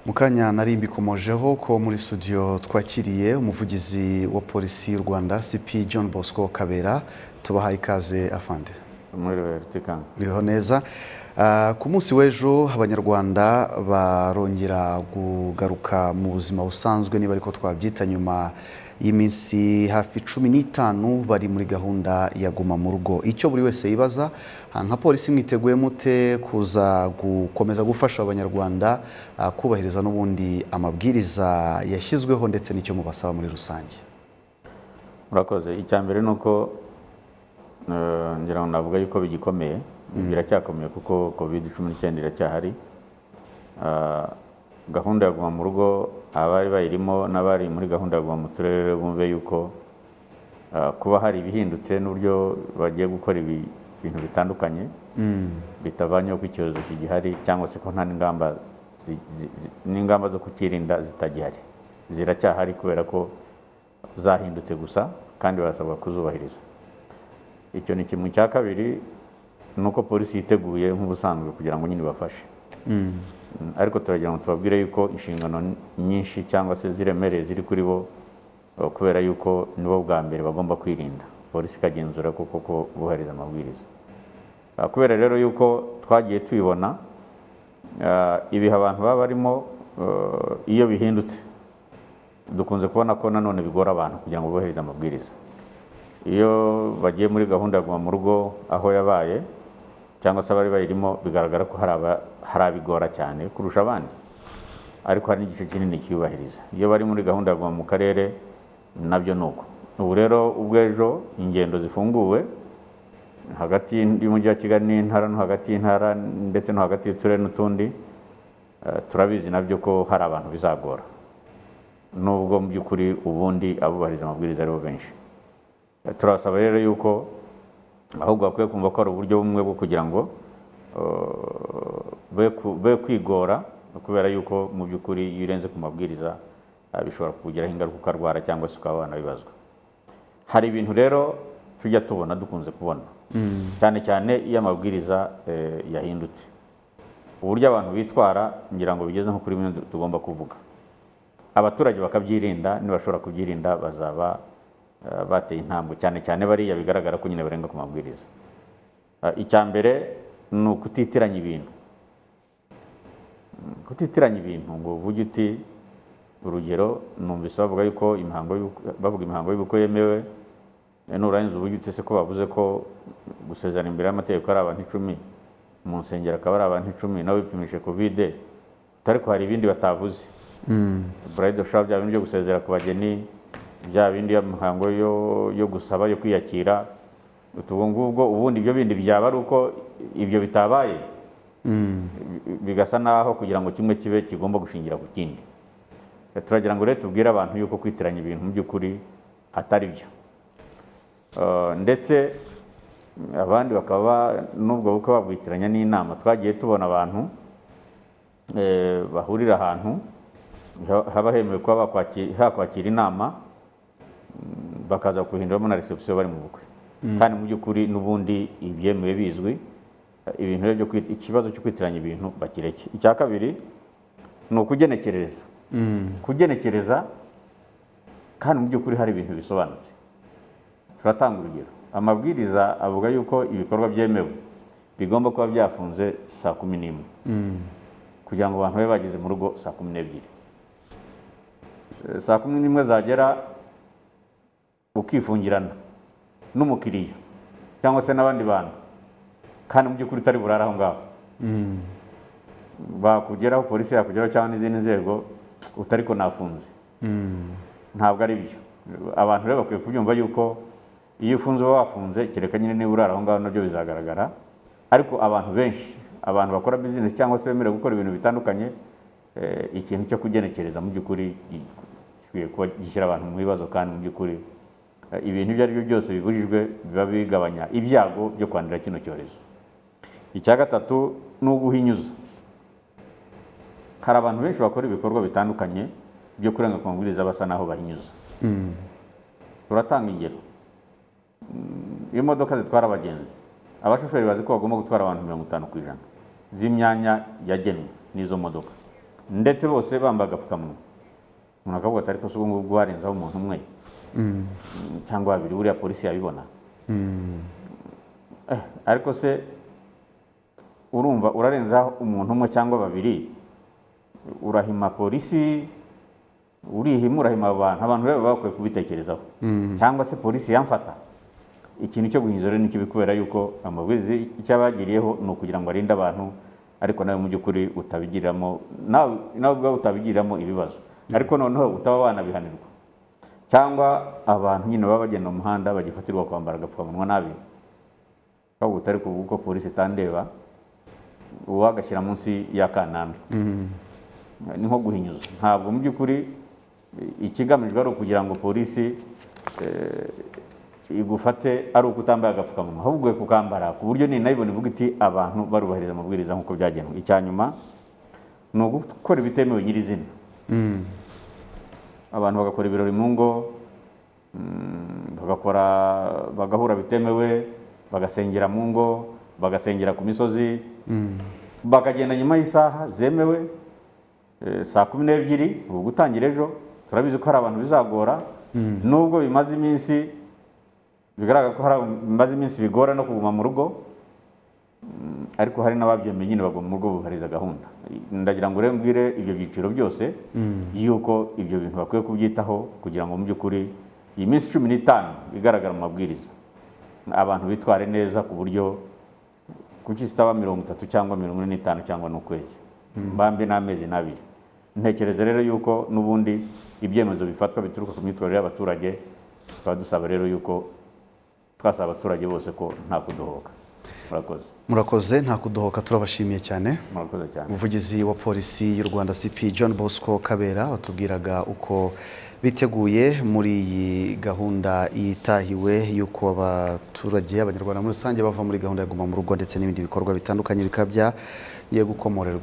mukanya nari mbikomojeho ko muri studio twakiriye umuvugizi wa polisi y'u rwanda cp john bosco kabera tubahaye ikaze afande mwiriwe rutikanga biriho neza Ah, ku munsi w'ejo abanyarwanda barongera kugaruka mu buzima busanzwe niba ariko twabyita nyuma y'iminsi hafi cumi n'itanu bari muri gahunda ya guma mu rugo icyo buri wese yibaza ah, nka polisi mwiteguye mute kuza gukomeza gufasha abanyarwanda ah, kubahiriza n'ubundi amabwiriza yashyizweho ndetse n'icyo mubasaba muri rusange murakoze icya mbere ni uko eh, ngira ngo navuga yuko bigikomeye biracyakomeye kuko covid cumi n'icyenda iracyahari Ah, gahunda ya guma mu rugo abari bayirimo n'abari muri gahunda ya guma mu turere bumve yuko ah, kuba hari ibihindutse n'uburyo bagiye gukora ibi- ibintu bitandukanye bitavanyeho ko icyorezo kigihari cyangwa se ko nta n'ingamba zi- zi- zi- n'ingamba zo kukirinda zitagihari ziracyahari kubera ko zahindutse gusa kandi barasabwa kuzubahiriza icyo ni kimwe cya kabiri ni uko polisi yiteguye nk'ubusanzwe kugira ngo nyine ibafashe Mm, ariko turagira ngo tubabwire yuko inshingano n- nyinshi cyangwa se ziremereye ziri kuri bo eh, kubera yuko nibo bwa mbere bagomba kwirinda polisi ikagenzura ko koko bubahiriza amabwiriza Ah, kubera rero yuko twagiye tubibona ah, ibihe abantu baba barimo eh, iyo bihindutse dukunze kubona ko nanone bigora abantu kugira ngo bubahirize amabwiriza iyo bagiye muri gahunda ya guma mu rugo aho yabaye cyangwa se abari bayirimo bigaragara ko hari aba- hari abigora cyane kurusha abandi ariko hari n'igice kinini kiyubahiriza iyo bari muri gahunda ya guma mu karere nabyo ni uko ubu rero ubwo ejo ingendo zifunguwe hagati y'umujyi wa kigali n'intara no hagati y'intara ndetse no hagati y'uturere n'utundi eh, turabizi nabyo ko hari abantu bizagora nubwo mu by'ukuri ubundi abubahiriza amabwiriza aribo benshi Eh, turabasaba rero yuko ahubwo bakwiye kumva ko hari uburyo bumwe bwo kugira ngo eh, be ku- be kwigora kubera yuko mu by'ukuri iyo urenze ku mabwiriza eh, bishobora kukugiraho ingaruka ukarwara cyangwa se ukaba wanabibazwa hari ibintu rero tujya tubona dukunze kubona cyane cyane iyo amabwiriza eh, yahindutse uburyo abantu bitwara ngira ngo bigeze nko kuri bimwe du- tugomba kuvuga abaturage bakabyirinda nibashobora kubyirinda bazaba eh, bateye intambwe cyane cyane bariya bigaragara ko nyine barenga ku mabwiriza Eh, icya mbere ni ukutitiranya ibintu Mm, kutitiranya ibintu ngo uvuge uti urugero numvise bavuga yuko imihango y'ubukwe- bavuga imihango y'ubukwe yemewe Eh, nurangiza uvuge utese ko bavuze ko gusezerana imbere y'amategeko ari abantu icumi mu nsengero akaba ari abantu icumi nawe wipimishe kovide utari ko hari ibindi batavuze burayidi shop bya bindi byo gusezera ku bageni bya bindi y'imihango yo, yo gusaba yo kwiyakira ubu ngubwo ubundi ibyo bindi byaba ari uko ibyo bitabaye bi- bigasa naho kugira ngo kimwe kibe kigomba gushingira ku kindi Eh, turagira ngo rero tubwire abantu yuko kwitiranya ibintu mu by'ukuri atari byo Uh, ndetse abandi bakaba nubwo bukwe babwitiranya n'inama twagiye tubona abantu eh, bahurira ahantu ha- haba hemewe kuba bakwaki- hakwakira inama mm, bakaza kuhinduramo na reception bari mu bukwe kandi mu by'ukuri n'ubundi ibyemewe bizwi eh, ibintu rero byo kwit- ikibazo cyo kwitiranya ibintu bakireke icya kabiri ni ukugenekereza kugenekereza kandi mu by'ukuri hari ibintu bisobanutse turatanga urugero amabwiriza avuga yuko ibikorwa byemewe bigomba kuba byafunze saa kumi n'imwe kugira ngo abantu babe bageze mu rugo saa kumi n'ebyiri Eh, saa kumi n'imwe zagera ukifungirana n'umukiriya cyangwa se n'abandi bantu kandi mu by'ukuri utari burara aho ngaho bakugeraho polisi yakugeraho cyangwa n'izindi nzego utari ko nafunze ntabwo ari byo abantu rero bakwiye kubyumva yuko iyo ufunze uba wafunze kereka nyine niba urara aho ngaho nabyo bizagaragara ariko abantu benshi abantu bakora bizinesi cyangwa se bemerewe gukora ibintu bitandukanye eh, ikintu cyo kugenekereza mu by'ukuri gi- gikwiye kuba gishyira abantu mu bibazo kandi mu by'ukuri eh, ibintu ibyo ari byo byose bibujijwe biba bigabanya ibyago byo kwandura kino cyorezo icya gatatu ni uguhinyuza hari abantu benshi bakora ibikorwa bitandukanye byo kurenga ku mabwiriza basa n'aho bahinyuza turatanga ingero Mm, imodoka zitwara abagenzi abashoferi bazi ko bagomba gutwara abantu mirongo itanu ku ijana z'imyanya yagenwe n'izo modoka ndetse bose bambaye agapfukamunwa umuntu akavuga ati ariko si ubu ngubu harenzaho umuntu umwe Mm, cyangwa babiri buriya polisi yabibona Eh, ariko se urumva urarenzaho umuntu umwe cyangwa babiri urahima polisi urihima urahima abantu abantu rero baba bakwiye kubitekerezaho cyangwa se polisi yamfata ikintu cyo guhinza rero ni kibi kubera yuko amabwiriza icyo abagiriyeho ni ukugira ngo arinde abantu ariko nawe mu by'ukuri utabigiriramo nawe nawe ubwawe utabigiriramo ibibazo ariko noneho utaba wanabihanirwa cyangwa abantu nyine baba bagenda mu muhanda bagifatirwa kwambara agapfukamunwa nabi bavuga utari kuko polisi itandeba uba wagashyira munsi y'akananwa ni nko guhinyuza ntabwo mu by'ukuri i- ikigamijwe ari ukugira ngo polisi eh, igufate ari uko utambaye agapfukamunwa ahubwo ukwiye kukambara ku buryo ninayibona ivuga iti abantu barubahiriza amabwiriza nk'uko byagenwe icya nyuma ni ugukora ibitemewe nyirizina abantu bagakora ibirori mu ngo mm, bagakora bagahura bitemewe bagasengera mu ngo bagasengera ku misozi bakagenda nyuma y'isaha zemewe eh, saa kumi n'ebyiri ubu gutangira ejo turabizi ko hari abantu bizagora nubwo bimaze iminsi bigaragara ko hari abantu bimaze iminsi bigora no kuguma mu rugo Mm, ariko hari n'ababyemeye nyine baguma mu rugo bubahiriza gahunda ndagira ngo urebe mbwire ibyo byiciro byose yuko ibyo bintu bakwiye kubyitaho kugira ngo mu by'ukuri iyi minsi cumi n'itanu igaragara mu mabwiriza abantu bitware neza ku buryo kuki zitaba mirongo itatu cyangwa mirongo ine n'itanu cyangwa n'ukwezi mbambi n'amezi n'abiri ntekereza rero yuko n'ubundi ibyemezo bifatwa bituruka ku myitwarire y'abaturage tukaba dusaba rero yuko twasaba abaturage bose ko nta kudohoka murakoze murakoze nta kudohoka turabashimiye cyane murakoze cyane umuvugizi wa polisi y'u rwanda cp john bosco kabera watubwiraga uko biteguye muri iyi gahunda yitahiwe y'uko abaturage abanyarwanda muri rusange bava muri gahunda ya guma mu rugo ndetse n'ibindi bikorwa bitandukanye bikaba byagiye gukomorerwa